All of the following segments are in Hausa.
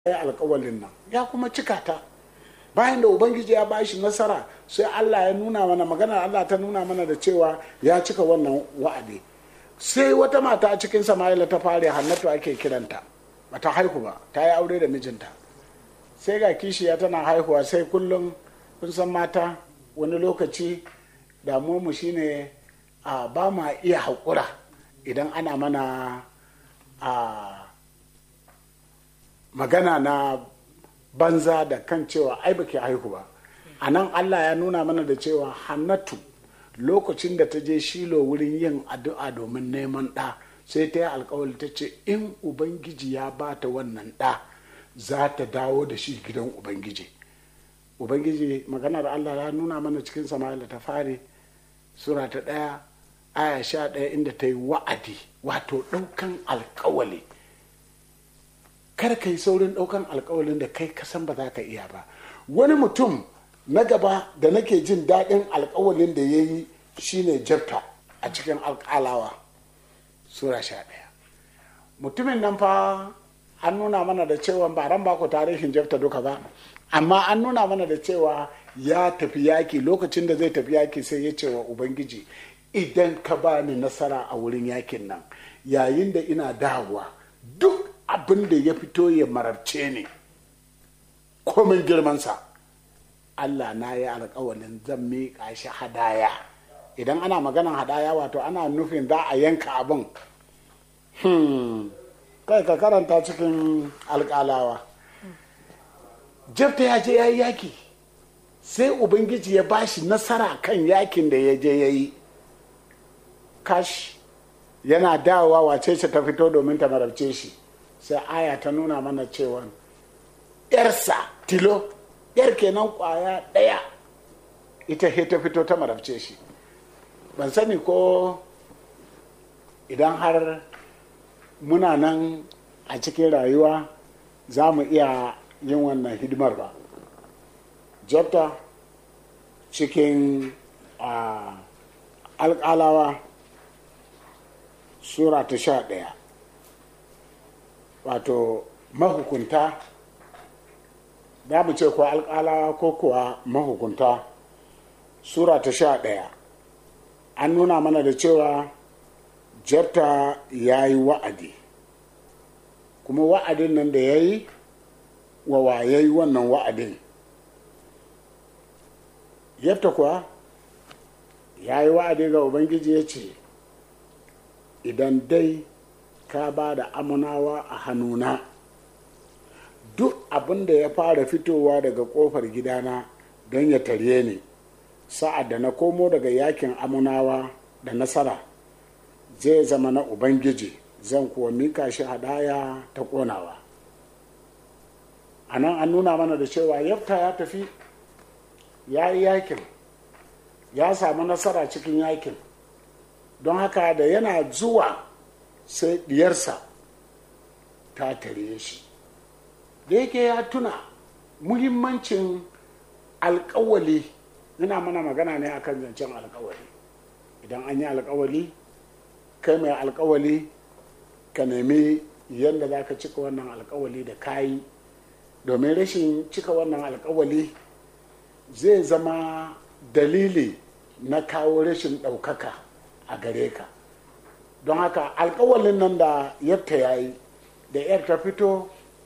ya alkawalin nan ya kuma cika ta bayan da ubangiji ya bashi nasara sai allah ya nuna mana magana allah ta nuna mana da cewa ya cika wannan wa'adi sai wata mata a cikin sama'ila ta fare hannatu ake kiranta bata haihu ba ta yi aure da mijinta sai ga kishiya tana haihuwa sai kullum kun san mata wani lokaci mu shine a ba ma iya haƙura idan ana mana a magana na banza da kan cewa ai baki haihu ba a nan allah ya nuna mana da cewa hannatu lokacin da ta je shilo wurin yin addu'a domin neman ɗa sai ta yi alkawali ta ce in ubangiji ya ba ta wannan ɗa za ta dawo da shi gidan ubangiji ubangiji maganar allah ya nuna mana cikin sama'ila ta fari sura ta ɗaya aya sha ɗaya inda ta yi wa'adi wato ɗaukan alkawali kar ka yi saurin ɗaukan alkawalin da kai kasan ba za ka iya ba wani mutum na gaba da nake jin daɗin alkawalin da ya yi shine jabta a cikin alkalawa sura sha ɗaya mutumin nan fa an nuna mana da cewa ba ran ba ku tarihin jabta duka ba amma an nuna mana da cewa ya tafi yaki lokacin da zai tafi yaki sai ya ce wa ubangiji idan ka ba ni nasara a wurin yakin nan yayin da ina dawowa duk abin da ya fito ya marabce ne komin girmansa allah na yi alkawalin zan miƙa shi hadaya idan ana maganan hadaya wato ana nufin za a yanka abin kai ka karanta cikin alƙalawa jefta ya je ya yi yaki sai ubangiji ya bashi nasara kan yakin da ya je ya yi kash yana dawowa wace ce ta fito domin ta marabce shi sai aya ta nuna mana cewa yarsa tilo yar kenan kwaya ɗaya ita he ta fito ta marabce shi ban sani ko idan har muna nan a cikin rayuwa za mu iya yin wannan hidimar ba jabta cikin alƙalawa sura ta sha ɗaya wato mahukunta za mu ce ko alƙalawa ko kuwa mahukunta sura ta sha ɗaya an nuna mana da cewa jabta ya yi wa'adi kuma wa'adin nan da ya yi wa waye wannan wa'adin yabta kuwa ya yi wa'adi ga ubangiji ya ce idan dai ka ba da amunawa a hannuna duk abin da ya fara fitowa daga kofar gidana don ya tarye ni sa'ad da na komo daga yakin amunawa da nasara zai zama na ubangiji zan kuwa mika shi hadaya ta konawa a nan an nuna mana da cewa yafta ya tafi ya yi yakin ya samu nasara cikin yakin don haka da yana zuwa sai diyarsa ta tare shi da yake ya tuna muhimmancin alkawali yana mana magana ne akan zancen alkawali idan an yi alkawali kai mai alkawali ka nemi yadda za ka cika wannan alkawali da kayi domin rashin cika wannan alkawali zai zama dalili na kawo rashin ɗaukaka a gare ka don haka alkawalin nan da yadda ya yi da yar ta fito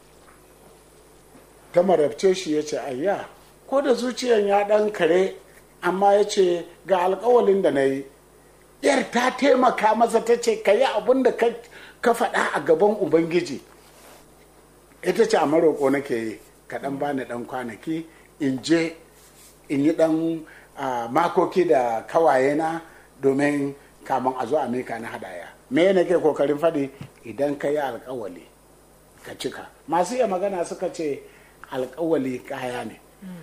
ta marabce shi ya ce ayya ko da zuciyan ya ɗan kare amma ya ce ga alkawalin da na yi yar ta taimaka masa ta ce ka yi abin da ka faɗa a gaban ubangiji ita ce a maroko nake yi ka ɗan bani ɗan kwanaki in je in yi ɗan makoki da kawayena domin kamun a zo a mika na hadaya me ne ke kokarin faɗi idan ka yi alkawali ka cika masu iya magana suka ce alkawali kaya ne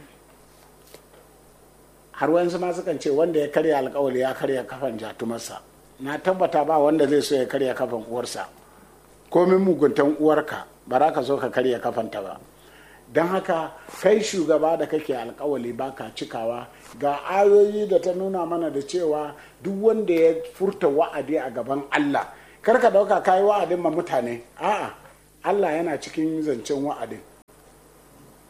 har wayansu ma sukan ce wanda ya karya alkawali ya karya kafan jatumarsa na tabbata ba wanda zai so ya karya kafan uwarsa komin muguntan uwarka ba za ka so ka karya kafanta ba don haka kai shugaba da kake alkawali baka cikawa ga ayoyi da ta nuna mana da cewa duk wanda ya furta wa'adi a gaban Allah kar ka dauka kayi wa'adin ma mutane a'a Allah yana cikin zancen wa'adin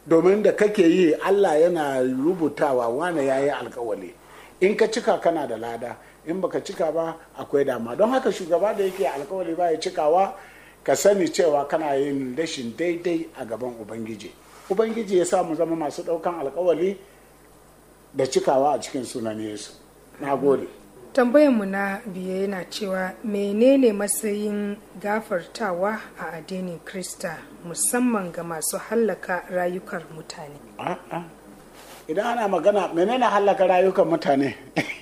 domin da kake yi allah yana rubutawa wane ya yi alkawali in ka cika kana da lada in baka cika ba akwai dama don haka shugaba da yake alkawali ba ya cikawa ka sani cewa kana yin rashin daidai a gaban ubangiji ubangiji ya sa mu zama masu ɗaukan alkawali da cikawa a cikin sunan yesu na gode tambayarmu na biye yana cewa menene matsayin gafartawa a addinin krista musamman ga masu hallaka rayukan mutane A'a. idan ana magana menene hallaka rayukan mutane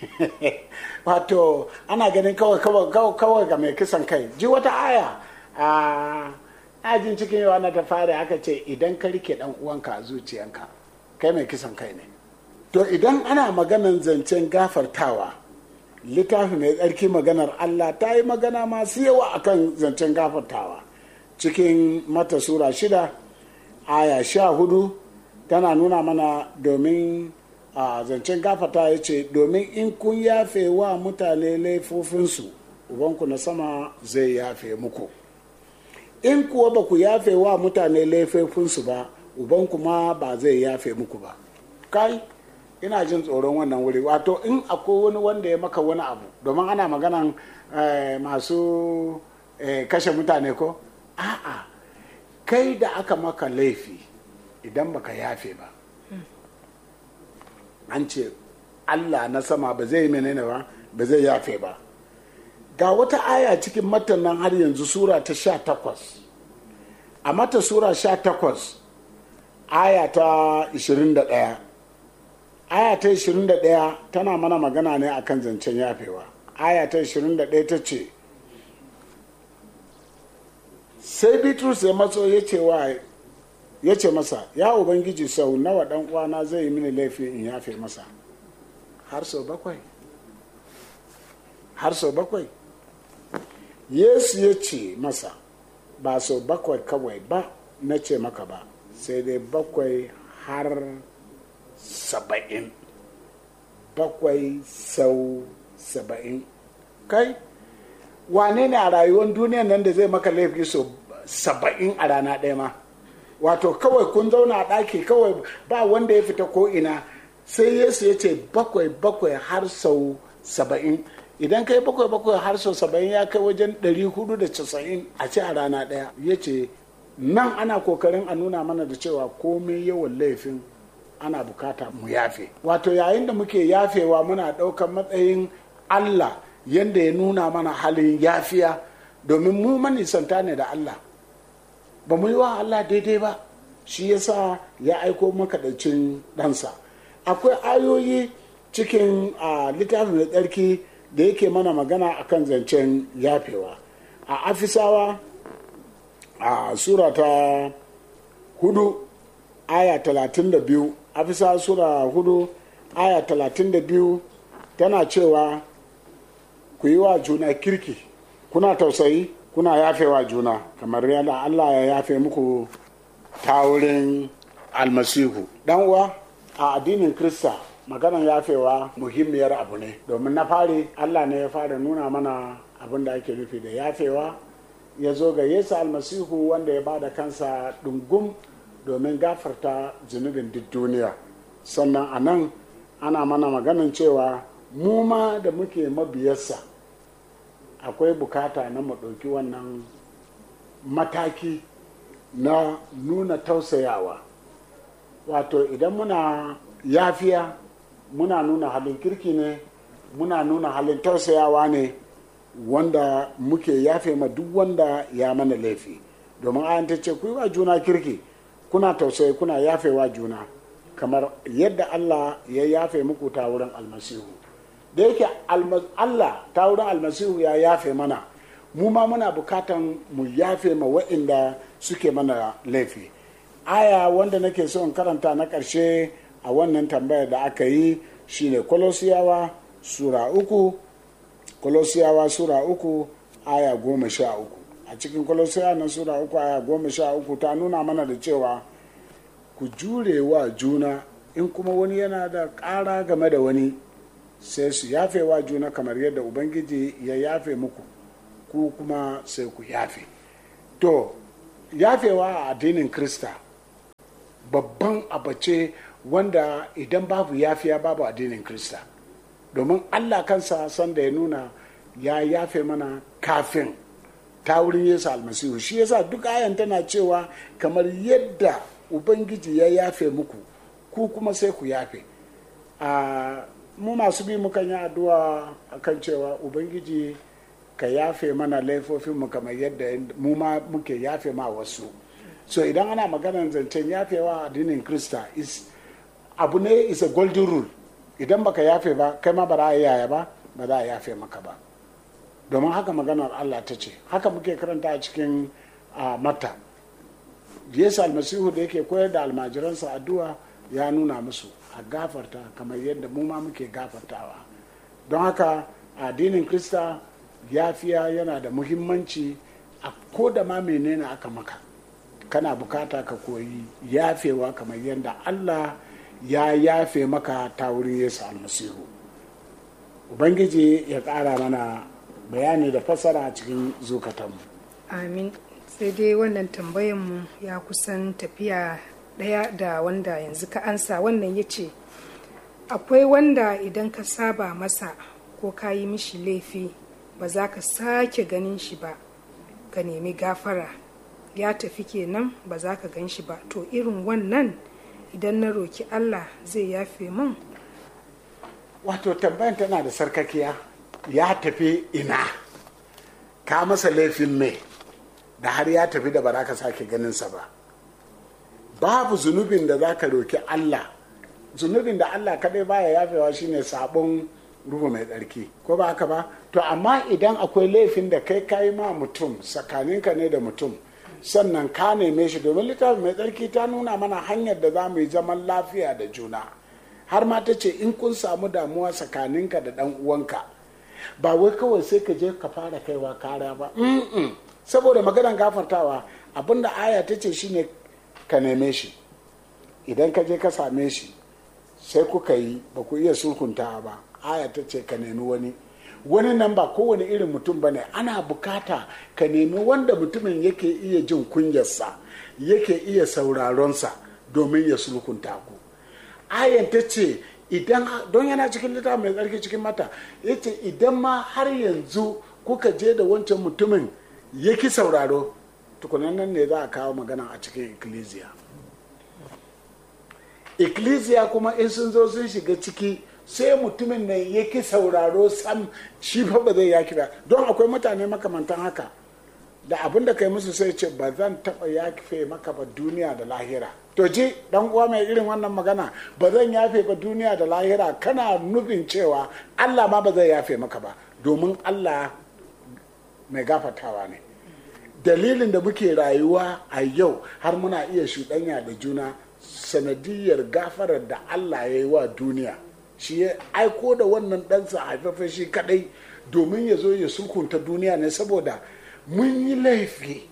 wato ana ganin kawai kawai kawai- kawai ga mai kisan kai ji wata aya a ajin cikin yawa na ta fara aka ce idan ka rike dan uwanka a zuciyanka kai mai kisan kai ne to idan ana maganan zancen gafartawa littafi mai tsarki maganar allah ta yi magana masu yawa akan zancen gafartawa cikin mata sura shida aya sha hudu tana nuna mana domin a zancen gafata ya ce domin in kun yafe wa mutane laifofinsu ubanku na sama zai yafe muku in kuwa ba ku yafe wa mutane laifofinsu ba ubanku ma ba zai yafe muku ba kai ina jin tsoron wannan wuri wato in akwai wani wanda ya maka wani abu domin ana maganan eh, masu eh, kashe mutane ko a'a kai da aka maka laifi idan baka yafe ba an ce allah na sama ba zai menene ba ba zai yafe ba ga wata aya cikin matan nan har yanzu sura ta sha takwas a mata sura sha takwas aya ta 21 aya ta 21 tana mana magana ne akan zancen yafewa aya ta 21 ta ce sai bitrus ya matso ya ce wa ya ce masa ya ubangiji sau nawa dan uwana zai yi mini laifi in yafe masa har sau bakwai har sau bakwai yesu ya ce masa ba sau bakwai kawai ba na ce maka ba sai dai bakwai har saba'in bakwai sau saba'in kai wane ne a rayuwar duniyan nan da zai maka laifi sau saba'in a rana ɗaya ma wato kawai kun zauna a ɗaki kawai ba wanda ya fita ko ina sai yesu ya ce bakwai bakwai har sau saba'in idan kai bakwai bakwai har sau saba'in ya kai wajen ɗari hudu da casa'in a ce a rana ɗaya ya ce nan ana kokarin a nuna mana da cewa komai yawan laifin ana bukata mu yafe wato yayin da muke yafewa muna ɗaukar matsayin allah yadda ya nuna mana halin yafiya domin mu manisanta ne da allah ba mu yi wa Allah daidai ba shi yasa ya aiko makaɗacin ɗansa akwai ayoyi cikin a littafin da tsarki da yake mana magana akan zancen yafewa a afisawa a sura ta hudu aya talatin da biyu afisawa sura hudu aya talatin da biyu tana cewa ku yi wa juna kirki kuna tausayi kuna yafewa juna kamar yadda Allah ya yafe muku ta wurin almasihu dan uwa a addinin krista maganar yafewa muhimmiyar abu ne domin na fari Allah ne ya fara nuna mana abin da ake nufi da yafewa ya zo ga yesu almasihu wanda ya ba da kansa ɗungum domin gafarta zunubin duk duniya sannan a nan ana mana maganin cewa mu ma da muke mabiyarsa akwai bukata na mu ɗauki wannan mataki na nuna tausayawa wato idan muna yafiya muna nuna halin kirki ne muna nuna halin tausayawa ne wanda muke yafe ma duk wanda ya mana laifi domin ayan ta ce ku yi wa juna kirki kuna tausayi kuna yafewa juna kamar yadda allah ya yafe muku ta wurin almasihu da yake Allah ta wurin almasihu ya yafe mana mu ma muna bukatan mu yafe ma wa'inda suke mana laifi aya wanda nake so in karanta na ƙarshe a wannan tambayar da aka yi shine kolosiyawa sura uku kolosiyawa sura uku aya goma sha uku a cikin kolosiyawa na sura uku aya goma sha uku ta nuna mana da cewa ku jure wa juna in kuma wani yana da ƙara game da wani sai su yafe wa juna kamar yadda ubangiji ya yafe muku ku kuma sai ku yafe to yafewa a addinin krista babban abace wanda idan babu yafiya babu addinin krista domin allah kansa sanda ya nuna ya yafe mana kafin ta wurin yesu almasihu shi yasa duk ayan tana cewa kamar yadda ubangiji ya yafe muku ku kuma sai ku yafe a mu masu bi mukan yi addu'a akan cewa ubangiji ka yafe mana laifofinmu kamar yadda mu ma muke yafe ma wasu so idan ana maganar zancen yafewa addinin krista is abu ne is a golden rule idan baka yafe ba kai ma ba za a yaya ba ba za a yafe maka ba domin haka maganar allah ta ce haka muke karanta a cikin mata yesu almasihu da yake koyar da almajiransa addu'a ya nuna musu a gafarta kamar yadda mu ma muke gafartawa don haka addinin krista yafiya yana da muhimmanci a ko da ma menene aka maka kana bukata ka koyi yafewa kamar yadda allah ya yafe maka ta wurin yesu almasihu ubangiji ya ƙara mana bayani da fasara a cikin zukatanmu amin sai dai wannan tambayanmu ya kusan tafiya ɗaya da wanda yanzu ka ansa wannan ya ce akwai wanda idan ka saba masa ko ka yi mishi laifi ba za ka sake ganin shi ba ka nemi gafara ya tafi kenan ba za ka gan shi ba to irin wannan idan na roki allah zai yafe min wato tambayan tana da sarkakiya ya tafi ina ka masa laifin mai da har ya tafi da ba za ka sake ganinsa ba babu zunubin da za ka roki allah zunubin da allah kadai baya yafewa shine sabon ruhu mai tsarki ko ba haka ba to amma idan akwai laifin da kai kayi ma mutum tsakaninka ne da mutum sannan ka neme shi domin littafi mai tsarki ta nuna mana hanyar da za mu yi zaman lafiya da juna har ma ta ce in kun samu damuwa tsakaninka da dan uwanka ba wai kawai sai ka je ka fara kaiwa kara ba saboda maganar gafartawa abinda aya ta ce shine ka neme shi idan ka je ka same shi sai kuka yi ba ku iya sulhuntawa ba aya ta ce ka nemi wani wani nan ba kowane irin mutum ba ne ana bukata ka nemi wanda mutumin yake iya jin kunyarsa yake iya sauraronsa domin ya sulhunta ku ayan ta ce idan don yana cikin littafin mai tsarki cikin mata ya ce idan ma har yanzu kuka je da wancan mutumin yaki sauraro tukunan nan ne za a kawo magana a cikin ikkilisiya ikkilisiya kuma in sun zo sun shiga ciki sai mutumin nan yake sauraro sam shi fa ba zai yaki ba don akwai mutane makamantan haka da abin da kai musu sai ce ba zan taɓa yafe maka ba duniya da lahira to ji dan uwa mai irin wannan magana ba zan yafe ba duniya da lahira kana nufin cewa allah ma ba zai yafe maka ba domin allah mai gafatawa ne dalilin da muke rayuwa a yau har muna iya shuɗanya da juna sanadiyar gafarar da allah ya yi wa duniya shi ya aiko da wannan ɗansa haifafen shi kadai domin ya zo ya sulkunta duniya ne saboda mun yi laifi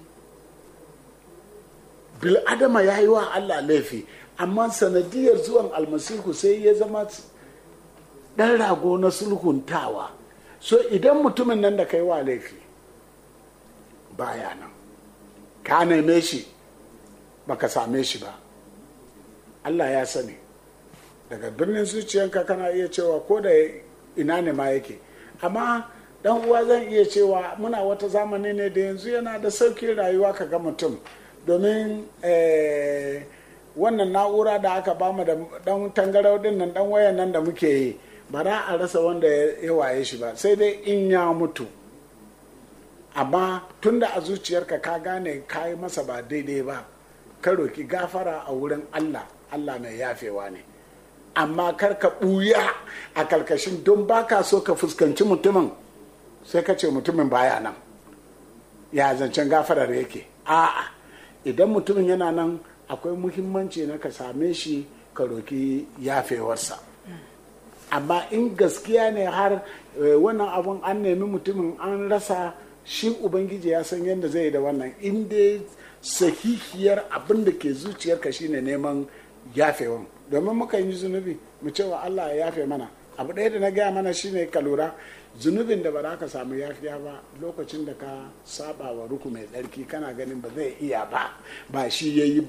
bil'adama ya yi wa allah laifi amma sanadiyar zuwan almasihu sai ya zama ɗan rago na sulhuntawa so idan mutumin nan da kai wa laifi baya nan ka neme shi baka same shi ba allah ya sani daga birnin zuciyanka kana iya cewa ko da ina ne ma yake amma dan uwa zan iya cewa muna wata zamani ne da yanzu yana da saukin rayuwa ka ga mutum domin wannan na'ura da aka bamu da dan tangarau din nan dan wayan nan da muke yi ba za a rasa wanda ya waye shi ba sai dai in ya mutu amma tunda a zuciyarka ka gane ka yi masa ba daidai ba ka roki gafara a wurin allah allah mai yafewa ne amma kar ka ɓuya a karkashin don baka so ka fuskanci mutumin sai ka ce mutumin baya nan ya zancen gafarar yake a'a idan mutumin yana nan akwai muhimmanci na ka same shi ka roki yafewarsa amma in gaskiya ne har wannan abun an nemi mutumin an rasa shi ubangiji ya san yadda zai da wannan in dai sahihiyar abin da ke zuciyarka shine neman yafewan domin muka yi zunubi mu cewa Allah ya yafe mana abu ɗaya da na gaya mana shine ka lura zunubin da ba za ka samu yafiya ba lokacin da ka saba wa ruku mai tsarki kana ganin ba zai iya ba ba shi ya yi ba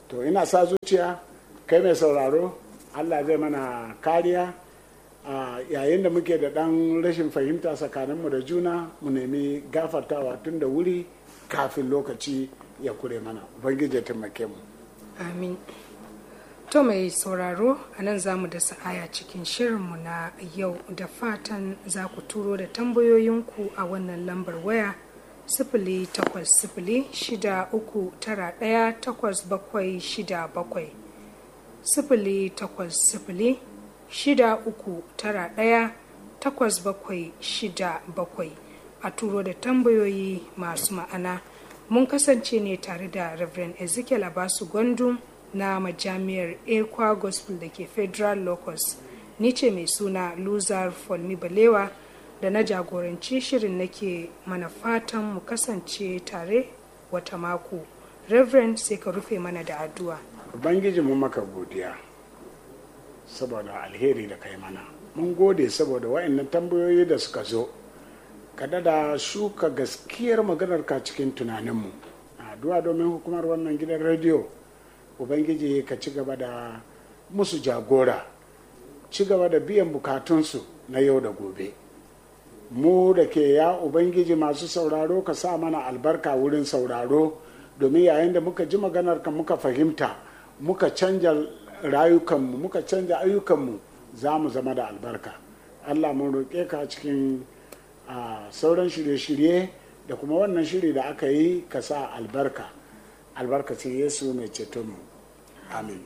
to ina sa zuciya kai mai sauraro allah zai mana kariya a yayin da muke da ɗan rashin fahimta tsakaninmu da juna mu nemi gafartawa tun da wuri kafin lokaci ya kure mana ubangiji ya taimake mu amin to mai sauraro a nan za mu da sa'aya cikin shirinmu na yau da fatan za ku turo da tambayoyinku a wannan lambar waya sifili takwas sifili shida uku tara ɗaya takwas bakwai shida bakwai sifili takwas sifili shida uku tara ɗaya takwas bakwai shida bakwai a turo da tambayoyi masu ma'ana mun kasance ne tare da reverend ezekiel abasu gwandum na majami'ar ekwa gospel da ke federal locus ni ce mai suna luzar folmi balewa da na jagoranci shirin nake mana fatan mu kasance tare wata mako reverend sai ka rufe mana da addu'a ubangiji mu maka godiya saboda alheri da kai mana mun gode saboda wa'annan tambayoyi da suka zo kada da shuka gaskiyar maganarka cikin tunaninmu addu'a domin hukumar wannan gidan rediyo ubangiji ka ci gaba da musu jagora ci gaba da biyan bukatunsu na yau da gobe mu da ke ya ubangiji masu sauraro ka sa mana albarka wurin sauraro domin yayin da muka ji maganarka muka fahimta muka canja rayukanmu muka canja ayyukanmu za mu zama da albarka allah mun roƙe ka cikin sauran shirye-shirye da kuma wannan shiri da aka yi ka sa albarka albarkacin yesu mai cetonmu amin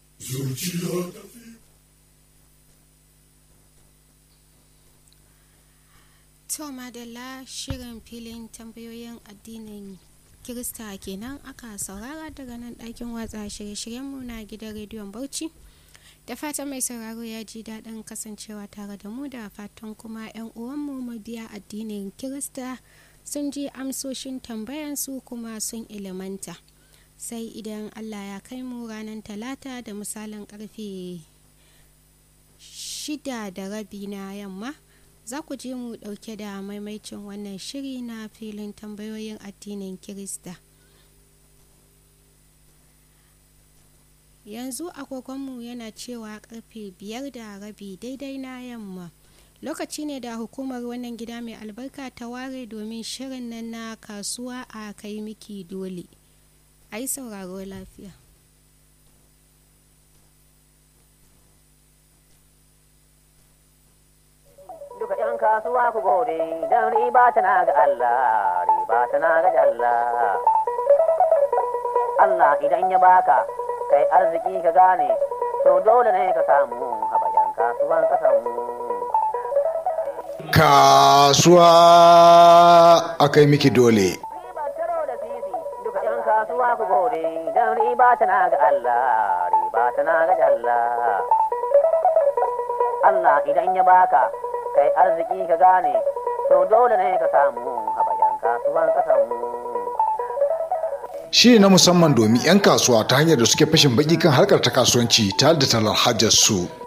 to madalla shirin filin tambayoyin addinin kirista kenan aka saurara daga nan ɗakin watsa shirye-shiryenmu na gidan rediyon bauchi da fatan mai sauraro ya ji daɗin kasancewa tare da mu da fatan kuma 'yan uwanmu mabiya addinin kirista sun ji amsoshin tambayansu kuma sun ilimanta sai idan allah ya kai mu ranar talata da misalin karfe shida da rabi na yamma za ku je mu dauke da maimaicin wannan shiri na filin tambayoyin addinin kirista yanzu agogonmu yana cewa karfe biyar da rabi daidai na yamma lokaci ne da hukumar wannan gida mai albarka ta ware domin shirin nan na kasuwa a kai miki dole a yi sauraro lafiya duka ‘yan kasuwa ku gode don riba tana ga Allah, riba tana ga Allah. Allah idan ya baka, kai arziki ka gane, to dole ne ka samu haɓayan kasuwan kasanmu. Kasuwa a kai miki dole. Ribar taro da sisi, duka ‘yan kasuwa ku gode don riba tana ga Allah, riba tana ga Allah. Allah idan ya baka, kai arziki ka gane to dole ne ka samu haɓayan kasuwan ƙasanmu. Shiri na musamman domin 'yan kasuwa ta hanyar da suke fashin baki kan harkar ta kasuwanci tare da talar hajar su.